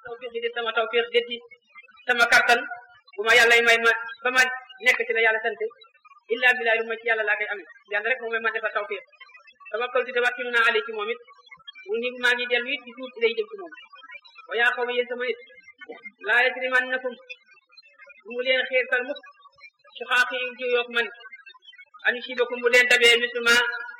tawfiq di sama tawfiq di sama kattan bu ma yàlla may ma ba ma nekk ci la yàlla sant illa billahi lu ma ci yàlla laa koy amee yàlla rek moom may ma defal tawfiq tawakkaltu te wàkkilu naa ali ci moom it mu ni maa ngi dellu it di tuut lay jëm ci moom wa yaa xaw ma yéen sama nit laa yajrimannakum bu mu leen xiirtal mukk su xaaxi jiyoog man an yusibakum bu leen dabee misluma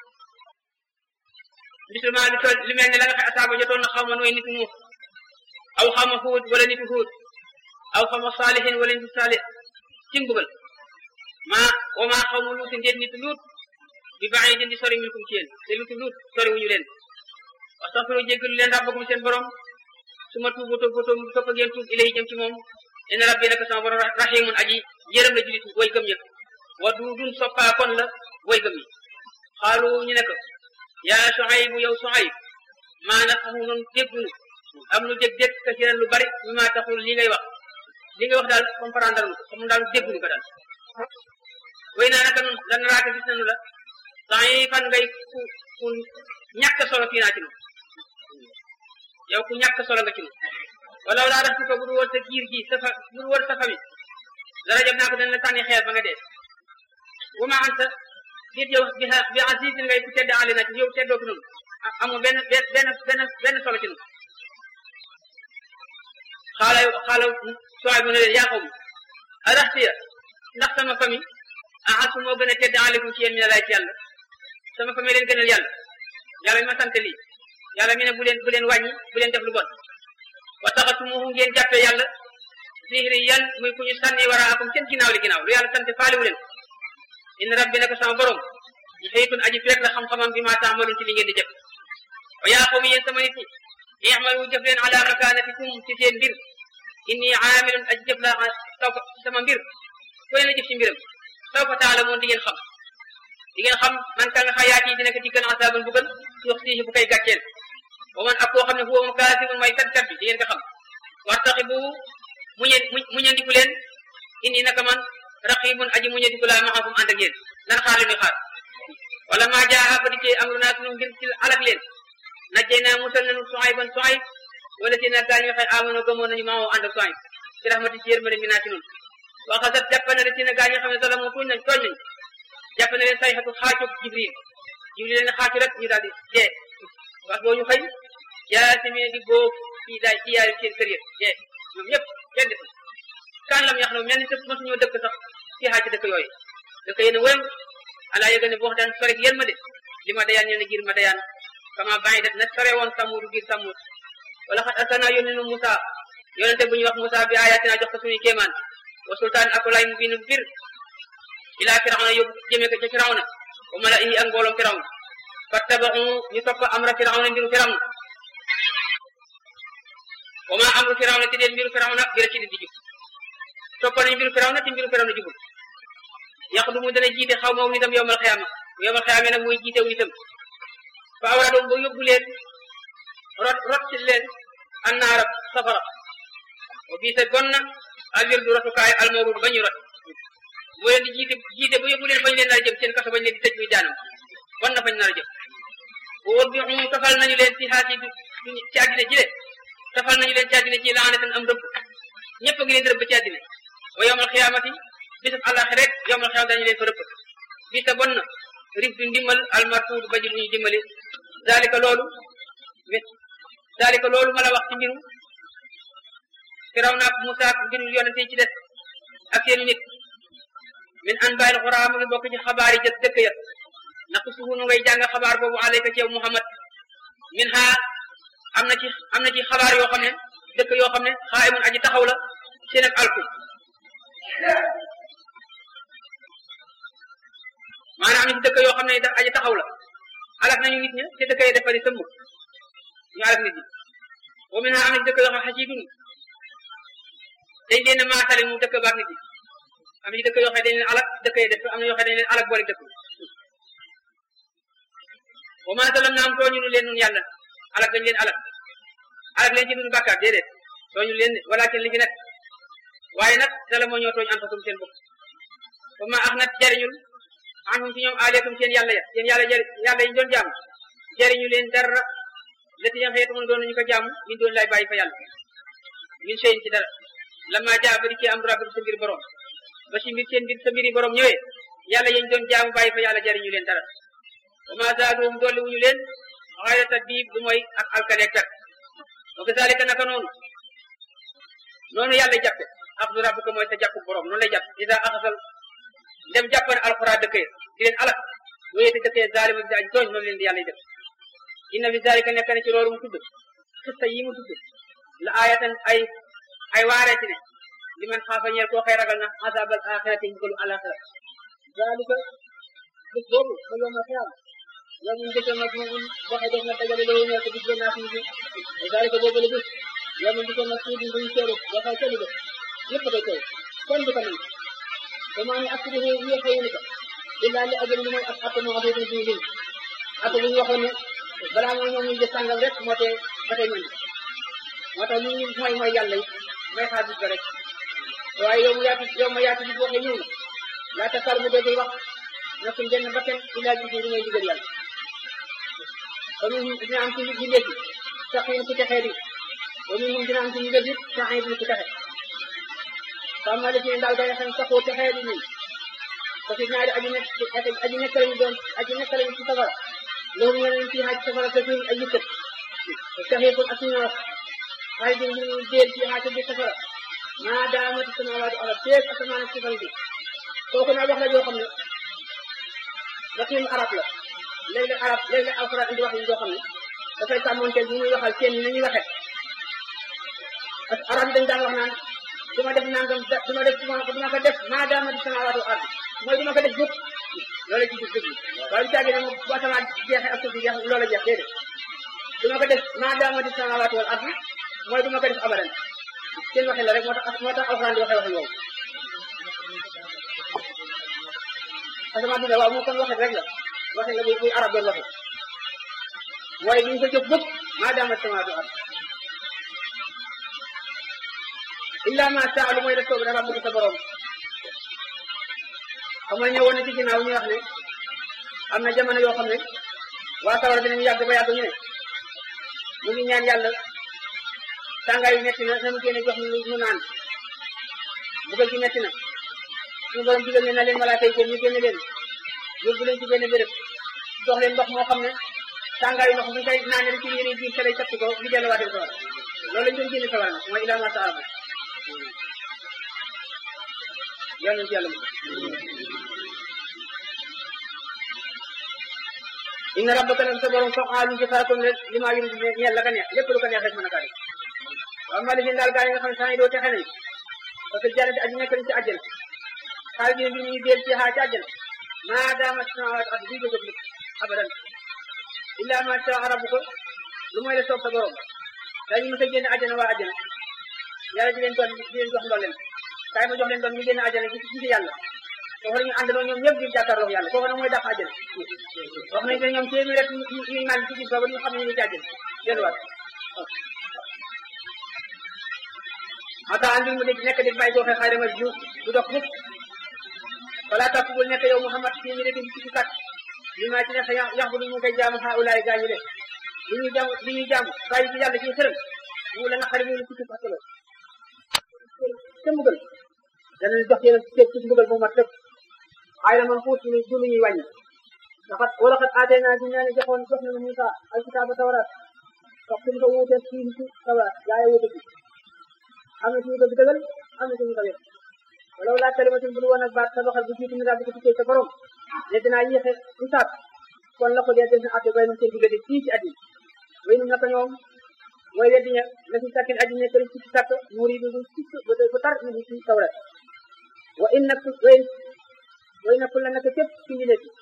misluma lu toll lu mel ne la nga xam asaaba jotoon na xaw ma nooy nitu nuux aw xaw ma xuut wala nitu xuut aw xaw ma saalihin wala nitu saalih ci mbugal maa wa maa xaw ma luuti ndéet nitu luut bi baax yi di sori minkum ci yéen te nitu luut sori wuñu leen astaghfiru jéggalu leen rabbakum seen borom su ma tuubu tuubu tuubu topp ngeen tuub ilay jëm ci moom inna rabbi naka sama borom rahimun aji yërëm la julit way gëm ñëpp wa duudun soppaa kon la way gëm yi xaalu ñu ne ko yaa Suayb yow Suayb maa nafqahu noonu déggunu am nu dégg dégg kasiran lu bari mi maa taxul li ngay wax li ngay wax daal comprendre nu ko comme daal déggunu ko daal way naa naka nun lan raaka gis nañu la temps yi fan ngay ku ku ñàkk solo fii naa ci nu yow ku ñàkk solo nga ci nu wala wala rax ko bu du woon sa giir gi sa fa bu du woon sa famille dara jëm naa ko dañ la tànni xeer ba nga dee wa ma anta nit yow bi bi azizin ngay ku tedd àll na ci yow teddoo ko noonu amoo benn benn benn benn solo ci noonu xaala xaala sooy bu ne leen yaa xaw ma araxtiya ndax sama famille ah asu moo gën a tedd àllekum ci yéen mi ne laay ci yàlla sama famille leen gënal yàlla yàlla mi ma sant lii yàlla mi ne bu leen bu leen wàññi bu leen def lu bon wa taxatumuhu ngeen jàppee yàlla sihri yan muy ku ñu sànni waraakum seen ginnaaw li ginnaaw lu yàlla sant faaliwu leen inna rabbi naka sama borom ñu xëyitun aji feek la xam-xamam bi maa taamaloon ci li ngeen di jëf wa yaa xaw mi yéen sama nit ñi i'malu jëf leen ala makanatikum ci seen mbir inni aamilun aji jëf la taw ko sama mbir ku leen a jëf ci mbiram taw fa taala moon di ngeen xam di ngeen xam man ka nga xayaat yi dina ko diggal asaabun bugal suux siihi bu koy gàcceel wa man ak koo xam ne huwa moom kaasibun mooy kat kat bi di ngeen ko xam wartaxi bu muñe muñandiku leen inni naka man raqibun aji muñandiku laa maxakum ànd ak yéen nan xaar li muy xaar wala maa jaa ba di cee amru naa sunu ngir ci alak leen najjee naa musal nañu Suayban Suayb wala si na gaa ñi waxee amono gëmoon nañu maa woo ànd ak Suayb ci rahmati ci yërmande mi naa ci noonu waxasat jàpp na si na gaa ñi xam ne salamu tuuñ nañ tooñ nañ jàpp na leen sayxatu xaacub Jibril Jibril leen xaacu rek ñu daal di dee wax boo ñu xëy yaa si mi di boo kii daay ci yaayu seen kër yëpp dee ñoom ñëpp kenn defu kan lam yax na mel ni te mosuñoo dëkk sax ci xaaj dëkk yooyu dëkk yéen a wéyam alaa yëga ne boo daan sore yéen ma de li ma dayaan ñoo ne giir ma dayaan kama bàyyi det na sore woon samud giir samud wala xat asana yónni nu Musa yonente bu ñuy wax Musa bi ayatina jox ko suñu kéemaan wa sultaan ak lay mu biin bir ilaa firawna yóbbu jëmee ko ca firawna wa mala indi ak mbooloom firawna fattabaxu ñu topp amra firawna mbiru firawna wa ma amru firawna te deen mbiru firawna bira ci di di jub topp nañu mbiru firawna te mbiru firawna jubul yàq du mu dana jiite xaw ma nitam yowmal xiyaama yowmal xiyaama nag muy jiite wu nitam fa awra doom ba yóbbu leen rot rot ci leen annaara safara wa bii sa bon na alwir du rotukaay almawrud ba ñu rot boo leen di jiite jiite ba yóbbu leen bañ leen nar a jëm seen kaso bañ leen di tëj muy jaanam bon na fañ nar a jëm bu wóor bi mu tafal nañu leen ci xaati ci àddina ji le tafal nañu leen ci àddina ji laanatan am rëbb ñëpp a ngi leen di rëbb ci àddina wa yowmal xiyaamati bisab àllaxi rek yowmal xiyaam dañu leen fa rëbb bi sa bon na rif du ndimbal almartuud ba ji lu ñu dimbali zalika loolu zalika loolu ma la wax ci mbiru Firawna ak Musa ak mbiru yonente yi ci des ak seeni nit min an bàyyil xuraa mu ngi bokk ci xabaar yi jës dëkk ya naqsuhu nu ngay jàng xabaar boobu alayka ci yow Muhammad min ha am na ci am na ci xabaar yoo xam ne dëkk yoo xam ne xaa imun aji taxaw la seen ak alku maanaam am na ci dëkk yoo xam ne da aji taxaw la alak nañu nit ña te dëkk yi dafa di sëmm ñu alak nit ñi wa min ha am na ci dëkk yoo xam xasidun dañ leen a maasale mu dëkk baak nit ñi am na ci dëkk yoo xam ne dañ leen alak dëkk yi def am na yoo xam ne dañ leen alak boole dëkk wa ma salam naam tooñu nu leen nun yàlla alak dañ leen alak alak leen ci dunu bàkkaar déedéet tooñu leen walakin li fi nekk waaye nag dala moo ñoo tooñ anfasum seen bopp wa ma ax nat jariñul anhum ci ñoom aaleetum seen yàlla ya seen yàlla jari yàlla yi doon jaamu jariñu leen dara la ti yam xeetu mun doon nañu ko jaamu min doon lay bàyyi fa yàlla min seen ci dara lama jaa ba di ci am rabbi sa mbir borom ba si mbir seen mbir sa mbiri borom ñëwee yàlla yañ doon jaamu bàyyi fa yàlla jariñu leen dara wa ma zaaduhum dolli wuñu leen xayra tadbiib du mooy ak alkaneeg kat wa kazalika naka noonu noonu yàlla jàppe axdu rabbika mooy sa jàppu borom noonu lay jàpp ida axasal dem jàppane alxuraan dëkkee di leen alak wéyete dëkkee zalima bi aji tooñ noonu leen di yàlla def inna fi zalika nekk na ci loolu mu tudd xista yi mu tudd la ayatan ay ay waaree ci ne li man xaafa ñeel koo xëy ragal na asabal axirati mbugalu alaxira zalika bis boobu ba yowmal xiyaam yow ñu jëkk nag moom waxe def na dajale loolu ñeel ko bis ba naa suñu bi zalika boobu la bis yow ñu jëkk nag suñu buñu teeru waxe tëli def yëpp koy teew kenn du ko mën te maa ngi askan wi ñu xëy ko illa li ajal li mooy ak at moo xam ne bii lim at bu ñu waxoon ne balaa mooy ñoom ñu jëf sàngam rek moo tee ba tey mën moo tax ñu mooy mooy yàlla yi may xaar bis ba rek waaye yow mu yaatu yow ma yaatu bis waxee ñëw na laata sar mu dégg wax na suñ benn bakkan illa ji li ngay digal yàlla ba mu dina am ci ñu léegi sax yéen ku texee di ba mu dina am ci ñu léegi sax yéen ku texe xam nga dafa daal day xam saxoo texee di nii parce que ñaari aji nekk aji nekk lañu doon aji nekk lañu ci safara loolu ñu leen ci xaaj safara te suñu ay yëkkat texee kon ak suñu xaaj bi ñu déel ci xaaj bi safara maa daamati samaawaatu arab teeg asamaan ak sifan bi kooku naa wax la joo xam ne waxin arab la léegi arab léegi alxuraan indi wax yi joo xam ne dafay sàmmonteel ñu muy waxal seen ni ñuy waxe parce que arab yi dañ daan wax naan du ma def nangam du ma def du ma ko def maa daamati samaawaatu arab mooy du ma ko def jëpp loolu ci gis dëgg waaye lu caagi ne moom bu asamaan jeexee ak suuf si jeex loola jeex déedéet du ma ko def maa daamati samaawaatu wal ardi mooy du ma ko def abadan seen waxin la rek moo tax moo tax alxuraan di waxee waxin woowu asamaan bi ne waaw moo kon waxin rek la waxin la buy buy arab doon waxe mooy duñ ko jëf jëpp maa daamati samaawaatu wal ardi illa ma saa lu mooy def soobu dafa bëgg sa borom xam nga ñëwoon na ci ginnaaw ñu wax ne am na jamono yoo xam ne waa sawara dinañu yàgg ba yàgg ñu ne mu ngi ñaan yàlla tàngaay yu metti na nanu génne jox ñu ñu naan bugal ci metti na suñu borom digal ne na leen malaaka yi génn ñu génne leen yóbbu leen ci benn béréb jox leen ndox moo xam ne tàngaay yu ndox bu koy naanee rek ci yéene jiir sa lay sotti ko ñu delluwaatee sawara loolu lañ doon génne sawara nag mooy ilaa ma saa yàlla ci yàlla inna rabbaka nag sa borom fa'aalun jëfaakoon rek li maa yëngu ñeel la ka neex lépp lu ko neex rek mën a kaa def waaw maa li daal gaa yi nga xam ne saa yi doo texe nañ parce que jannati aji nekk nañ ci àjjana xaal bi bi ñuy deel ci xaa ci àjjana maa daama samaawaat ak bii jóg abadan illa ma shaa rabbuka lu mooy la soob sa borom dañu mës a génn àjjana waa àjjana yàlla di leen doon di leen jox ndolleen kaay ma jox leen doon ñu génn àjjana ci ci yàlla foofu la ñu àndandoo ñoom ñëpp di jàkkaarloo yàlla foofu nag mooy dàq àjjana wax nañ ne ñoom téeméer rek ñuy naan ci biir boobu ñu xam ne ñu ngi ci àjjana delluwaat ata andil mu nekk di bàyyi sooxe xayra ma ju du dox mukk fala tax bul nekk yow Muhammad fii mi rek ci ci sàkk li maa ci nekk yax bu ñu koy jaamu xaa ulaay gaa ñu de li ñuy jaamu li ñuy jaamu bàyyi ci yàlla ci xërëm mu la naqari mu ci ci fàttaloo te mbugal danañ jox yéen ceeb ci mbugal bu mat lépp xayra man xuus lu du lu ñuy wàññi ndaxat wala xat aatee naa dinaa ne joxoon jox nañu Musa alkitaaba tawraat wax suñu ko wuutee ci ci tawraat gaa yi wuute ci am na suñu ko dëggal am na suñu ko wet wala wala kalimatin bu lu woon ak baat sa doxal bu jiitu mi daal di ko tukkee sa borom ne dinaa yéexe isaab kon la ko dee def na atte bay nun seen diggante fii ci àddina way nun naka ñoom mooy weddi ña la ci sàkkin aji nekk ci ci sàkk muur yi du sikk ba bu tar ñu ci tawrat wa in nak way way nakul la naka képp ci njëlee ci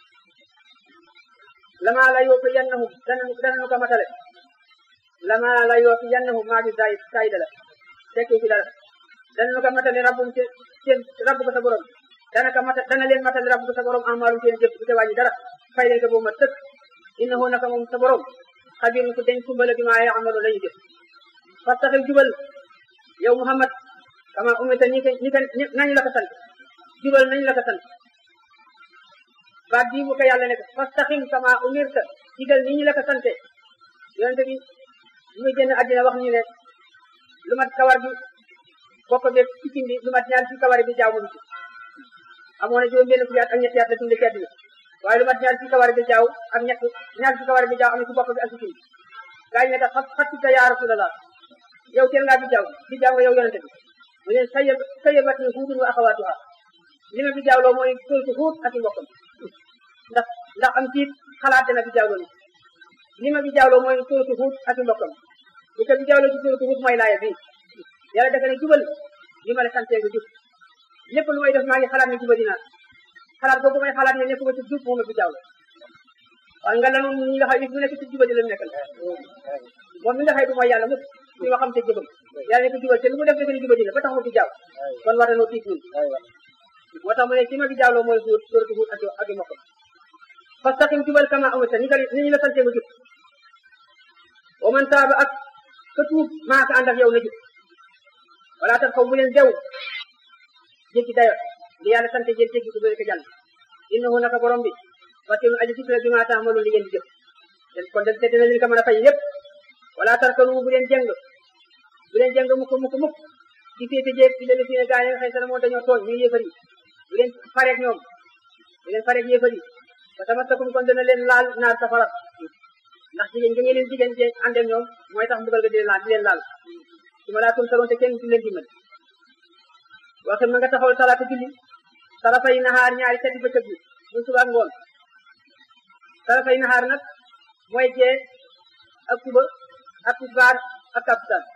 lama la yoo ko yannahum dana dana ko matale lama la yoo ko yannahum maa ngi daay saayida la tekki ci dara dana ko matale rabbum ci seen rabbu ko sa borom dana ko mata dana leen matale rabbu ko sa borom amaalum seen jëf bu te wàññi dara fay leen ko boobu ma tëkk innahu naka moom sa borom xabir ku dañ kumbala bi maa yaamalu lañu jëf fastaxil jubal yow Muhammad kama umita ñi ko ñi ko nañu la ko sant jubal nañu la ko sant baat bii bu ko yàlla ne ko fastaxim kama umirta digal ni ñu la ko sante yonente bi muy génn àddina wax ñu ne lu mat kawar bi bopp bi sikkim bi lu mat ñaar ci kawar bi jaaw mu ci amoon na juróom benn fukki at ak ñetti at la tunde ci àddina waaye lu mat ñaar ci kawar bi jaaw ak ñett ñaar ci kawar bi jaaw am na ci bopp bi ak sikkim bi gaa yi ne tax xattuta yaa rasulallah yow teel ngaa bi jaaw bi jaaw nga yow yonente bi mu ne sayab sayabat ni huudun wa axawaatuha li ma bi jaawloo mooy sóotu huut ak i mbokkam ndax ndax am tiit xalaat dana bi jaawloo ni li ma bi jaawloo mooy sóotu huut ak i mbokkam bu ca bi jaawloo ci sóotu huut mooy laaya bii yàlla dafa ne jubal li ma la santee nga jub lépp lu may def maa ngi xalaat ne juba dinaa xalaat boobu may xalaat ne nekkuma ci jub moom a bi jaawloo waaye nga lanu ñi nga xam ne bu nekk ci juba di la nekkal moom mi nga xëy du mooy yàlla mukk ñu ma xam te jëbam yàlla ne ko jubal te lu mu def defe ne juba dina ba tax mu bi jaaw kon war nañoo tiit ñun moo tax mu ne ci ma bi jaawloo mooy suur suuratu Huud ak ak i mbokkam fastaqim jubal kama amarta ni nga ni ñu la sante nga jub wa man taaba ak ka tuub maa ka ànd ak yow na jub wala tax xaw bu leen dew jéggi dayo li yàlla sante jël jéggi ko bëri ko jàll innahu naka borom bi basirun aji gis la bi maa taxamalu li ngeen di jëf kon de te dina leen ko mën a fay lépp wala tarkanu bu leen jëng bu leen jëng mukk mukk mukk ci féete jéeg ci lelu fi ne gaa yi nga xëy sana moo dañoo tooñ ñu yéefar yi bu leen fareeg ñoom bu leen fareeg yéefar yi ba tamasakum kon dana leen laal naar safara ndax jigéen nga ngeen leen jigéen jeen ànd ak ñoom mooy tax mbugal ga di leen laal di leen laal su ma laa tum saroon te kenn du leen dimbal waxim na nga taxawal salaata julli sarafay naxaar ñaari seti bëccëg bi muy suba ak ngoon sarafay naxaar nag mooy jee ak suba ak tisbaar ak takkusaan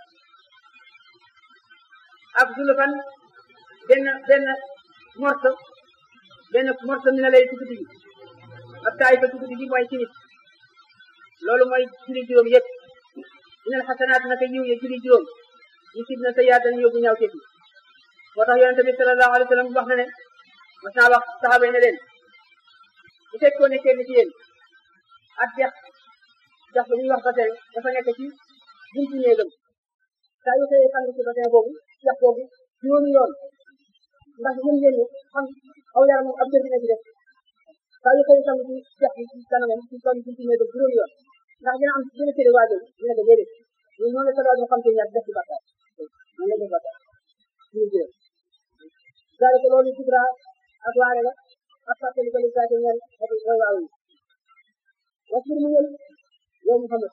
ak zulufan benn benn morso benn morso mi na lay ci guddi gi ak taay fa ci guddi gi mooy timis loolu mooy julli juróom yëpp inal xasanaat naka yiw ya julli juróom ñu sib na sa yaatan yóbbu ñaaw teef yi moo tax yonente bi sallallahu alayhi wa sallam wax na ne mas naa wax saxaaba yi ne leen bu fekkoon ne kenn ci yéen ak dex dex ba ñuy wax bassin dafa nekk ci buntu néegam saa yu xëyee sang ci bassin boobu dex boobu juróomi yoon ndax yéen ngeen ne xam aw yaramam ab jër dina ci def saa yu xëyee sang ci dex bi ci kanamam ci kaw buntu néegam juróomi yoon ndax dina am dina tëre waajal ñu ne ko déedéet ñun noonu la sa doon xam te ñaar def ci bakkaar noonu la def bakkaar ñu jël daal ko loolu sibra ak waare la ak fàttali ko li saa ñeel ak way waaw yi wasbir mu ñël yow Muhammad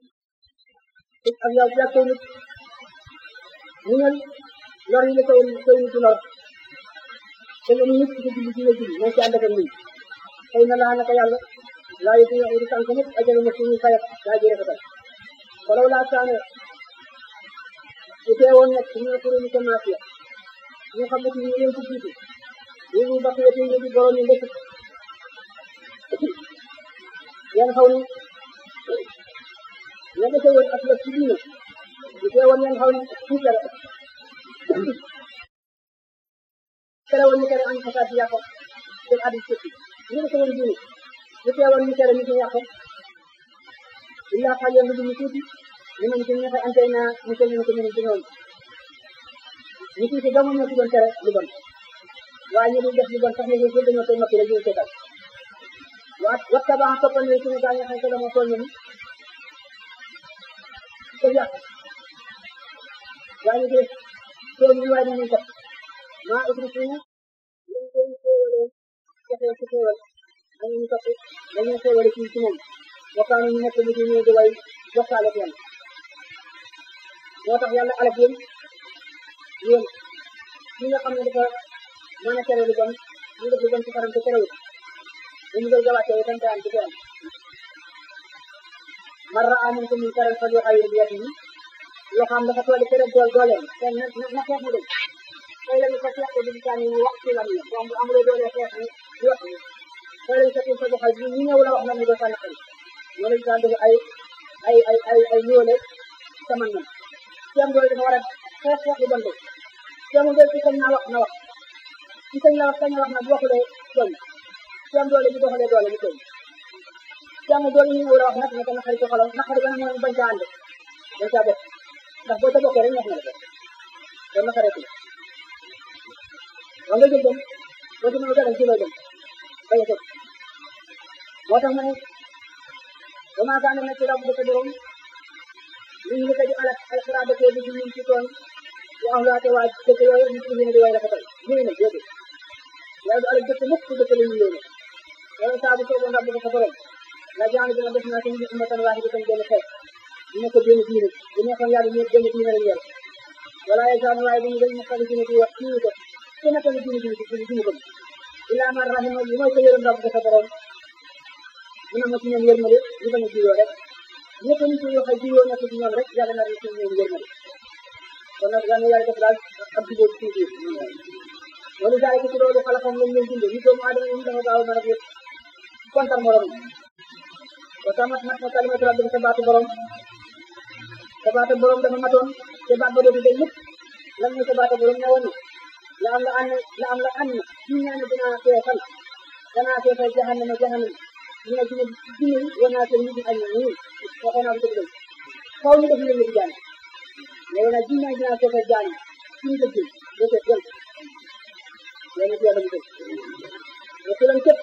ak yow ak koy nit mu ñël lor yi la koy koy nit lor te nga nit ci julli ci nga julli moo ci ànd ak ñun xëy na laa naka yàlla laa yëg ñu di tànk nit ajal na suñu fayat daa ji rafetal walaw laa saane su teewoon nekk ñu ko ñu ko maasiya ñu xam ne ci ñu leen ci jiitu ñu ñu bakk yëpp ñu di borom ñu ndëkk yan xaw ni ña dese woon ak la ci diine su teewoon yan xaw ni tuuti la tere woon ñu tere am xasaat ci yàqo seen addi sëkki ñu dese woon diine su teewoon ñu tere ñu ci yàqo illa xal yoon lu ñu tuuti ñu mën ci ñexe antey naa ñu ko ñu ko ñu ci ñoom ñu tuuti dama ñoo ci doon tere lu bon waaye ñu dul def lu bon sax ñu ngi dañoo koy noppi rek ñu seetal wa wattaba toppal ne suñu gaañ xëy dama tooñ ñu ko yàq gaañu def tooñ ñu waaye dañuy topp maa utri suñu ñu koy xéewalee joxe ci xéewal dañu ñu topp dañuy xéewale ci ci moom bokkaanu ñu nekk lu ci ñu di way bokkaale ak yàlla moo tax yàlla alak yéen yéen ñi nga xam ne dafa mën a tere lu bon ñu def lu bon ci kanam te terewut dañu koy gawaatee itam te am ci am man raa minkum munkaran falyughayyirhu bi yadihi yoo xam dafa toll tere dool dooleem te na na xeex mu dem tey lañu ko xeex ko di taan ñu wax ci lam yi donc amuloo doole xeex ni wax ni tey lañu ko fa joxal ñu ñëw la wax na mu do sànni xel ñoo lañu daan def ay ay ay ay ay ñoole sama nan ci am doole dafa war a xeex xeex lu bon de ci amul doole ci sañ naa wax na wax ci sañ la wax sañ wax na bu waxulee doole ci am doole bu doxalee doole bu tooñ ci amul doole ñu ñëw la wax nag ne ko naqari ci xolam naqari ba nag mooy bañ caa ànd bañ caa bokk ndax boo ca bokkee rek neex na la ko kon naqareetu wa nga jël dem boo ci mënu dara ci lay dem bañ a tëj moo tax ma ne ba maa gaane nekk rabu sa borom ñu ngi ko di alak al xiraaba ko bi ñu ci toon wa ahlaate waa dëkk yooyu ñu ci di way rafetal ñu ne nag déedéet yàlla du alak dëkk mukk ku dëkk la ñu yéene wala saa bu sooboon rabbu ko sa borom la jaan dina def naa seen ummatan waahidatan benn xeet ñu ne ko benn diine bu nekkoon yàlla ñu benn diine lañ yor wala yasaan waaye dañu dañ muxtali diine di wax kii ko ku nekk na diine diine diine diine ko illaa man rahima li mooy ko yërëm rabbu ko sa borom mu ne ma ci ñoom yërmale ñu bañ a jiyoo rek ñëpp ñu ci yoo xam jiyoo nekk ci ñoom rek yàlla na ci ñoom yërmale kon nag yàlla yàlla def daal am ci boobu tuuti wala jaay ko ci loolu xalaqam lañ leen bindee ñu doomu aadama yi dafa gaaw a mën a yëpp kontar morom wa tamat mat na kalimatu rabbi sa baatu borom sa baatu borom dafa matoon te baat ba dootu day lépp lan mooy sa baatu borom ne woon la am la ànd la am la ànd ñu ñaan dinaa feesal danaa feesal jahannama jahannama ñu ne dina dina war naa seen nit ñi ak ñoom ñii waxoon naa ko dëgg dëgg kaw ñu def leen di jaan mais nag dina dinaa feesal jaan suñu dëgg doo seet jël yéen ci yàlla mu dëgg mais ku leen képp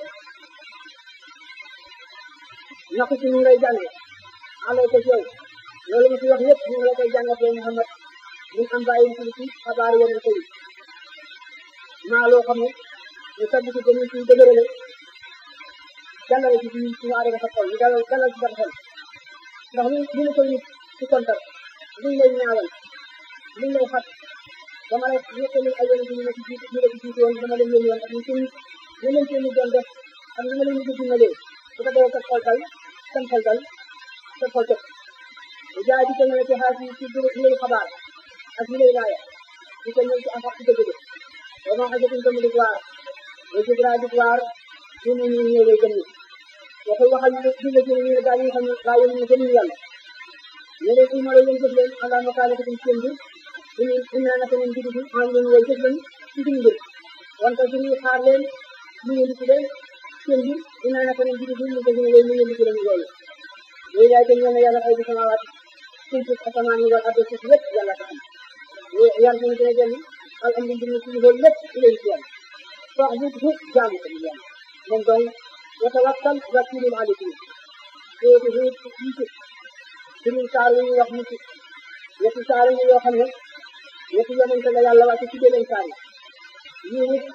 naka ci ñu ngi lay jànge alay ko ci yow loolu ma fi wax yëpp ñu ngi la koy jàngat yow Muhammad ñu am bàyyi ci ci xabaar yeneen ko yi maa loo xam ne ñu sabb ci dañu ci dëgërale jàngale ci suñu suñu aada dafa xol ñu dalal dalal ci xol ndax li li la koy nit ci kontar liñ lay ñaawal liñ lay xat dama lay nettali ay yeneen ñu ne ci jiitu ñu la ci jiitu woon dama leen yónni woon ak ñu seen ñu leen seen doon def ak ñu ma leen di dimbalee su ko defee sa xol dal seen xol dal sa xol tëb bu jaay di ko ñëwee ci xaas yi ci ci lay xabaar ak ñu lay laaya di ko ñëw ci affaire ci dëgg ba ma xajatin ko mu di waar wa jibra di waar ñu ne ñu ñëw lay gëm ni waxul waxal ñu di la jëne ñu ne daal yi xam ne gaa yéen ñu gëm yàlla ñu leen uma la yéen jëf leen allah ma kaale ko seen bi ñu ina naka ñun digg bi am leen way jëf leen ci suñu mbir wante suñuy xaar leen ñu ngi ci leen seen bi ina naka ñun digg bi ñu ko gëna leen ñu ngi ci leen loolu yooyu yaay kenn ñoo ne yàlla ay bi samawaat suñ ci asamaan yi wal addo suuf lépp yàlla ko am yàlla ñu dina jël al am mbir ci loolu lépp ci leen ci yàlla soo bu bu jaamu ko yàlla moom donc watawakkal wakilul alikum sootu huut ci suñu saar yu ñuy wax mucc ñetti saar yi yoo xam ne ñetti yonente la yàlla wàcce ci beneen saar yi yii nit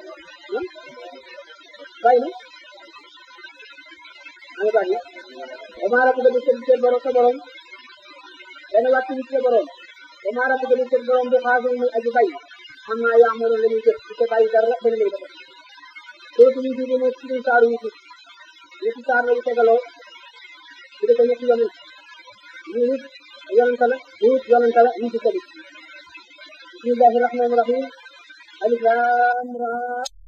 bàyyi na ana bàyyi وما ربك بالسبب borom sa borom dana wàcc ci sa borom وما ربك بالسبب borom bu xaafin muy aji bay xam naa yaa amoon la ñuy jëf ci sa bàyyi dara dana lay defal sootu ñu tuuti mooy ci saaru yi ñetti saar la yu tegaloo ci dëkk ñetti yonent ñu nit yonent la ñu nit yonent la ñu ci tëbi bismillahi rahmani rahim alif lam ra